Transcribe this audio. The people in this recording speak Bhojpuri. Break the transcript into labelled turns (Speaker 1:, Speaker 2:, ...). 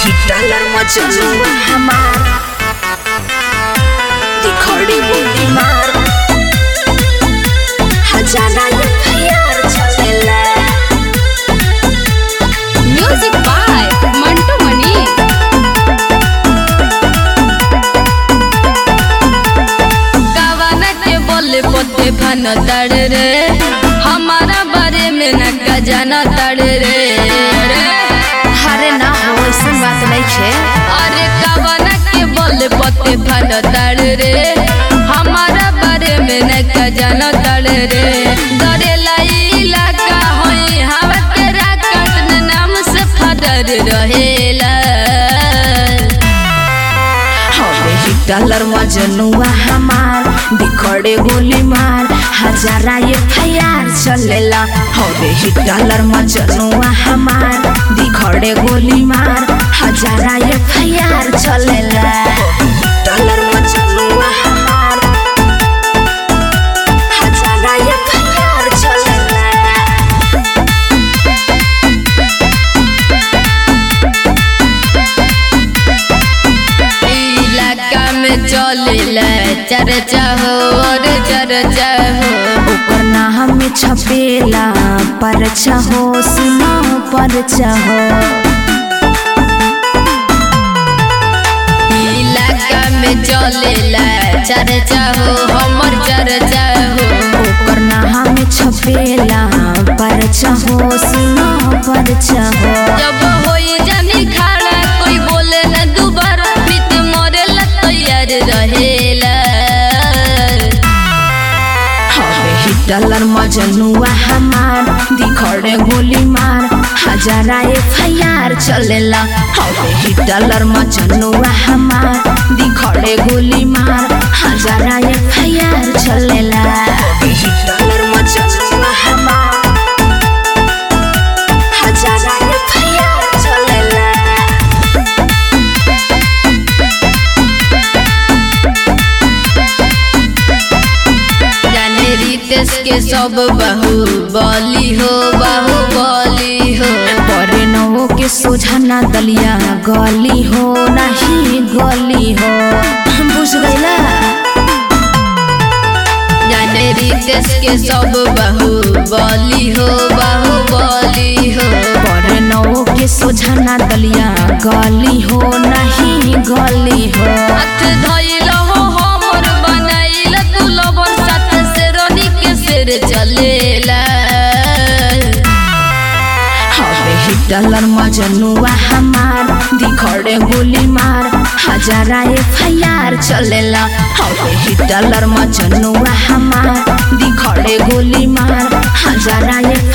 Speaker 1: डॉलर मचलुआ हमार दिखड़ी बुद्धि मार हजारा यार चलेला
Speaker 2: म्यूजिक बाय मंटू मनी कवन के बोले पोते भन तड़ रे हमारा बारे में न का जाना तड़ रे
Speaker 1: हरे ना हो ऐसा बात नहीं छे
Speaker 2: अरे कवन के बोले पोते भन तड़ रे हमारा बारे में न का जाना तड़ रे डरेला इलाका होई हवा के राकट नाम से फदर रहेला
Speaker 1: हवे ही डॉलर मजनुआ हमार दिखड़े गोली मार हजारा ये फयार चलेला हवे ही डॉलर मजनुआ हमार दिखड़े गोली मार हजारा ये फयार चलेला डॉलर मजनुआ हमार हजारा ये फयार चलेला
Speaker 2: इलाका में चलेला चर्चा हो और चर्चा हो
Speaker 1: ओकर नाम में छपेला परचा हो सुना परचा हो
Speaker 2: इलाका में चलेला चर्चा हो हमर चर्चा हो
Speaker 1: ओकर नाम में छपेला परचा हो सुना परचा हो
Speaker 2: जब होई जानी खड़ा कोई बोले न दोबारा प्रीत मरेला तैयार रहेला
Speaker 1: हवे ही डॉलर मजनुआ हमार दिखड़े गोली मार हजारा एफ चलेला हवे ही डॉलर मजनुआ हमार दिखड़े गोली मार हजारा एफ चलेला हवे ही डॉलर मजनुआ हमार हजारा एफ चलेला
Speaker 2: जाने रितेश के सब बहु बली हो बहु बली हो
Speaker 1: परे नवो के सोझाना दलिया गली हो नहीं गली हो बुझ गईला
Speaker 2: जाने रितेश के सब बहु बली हो बहु बली हो
Speaker 1: परे नवो के सोझाना दलिया गली हो नहीं गली हो
Speaker 2: हाथ धइल हो हमर बनाइल तू लबन साथ से रोनी के सिर चलेला
Speaker 1: हवे ही डॉलर मजनुआ हमार दिखड़े गोली मार हजारा एफ चलेला हवे ही डॉलर मजनुआ हमार दिखड़े गोली मार हजारा एफ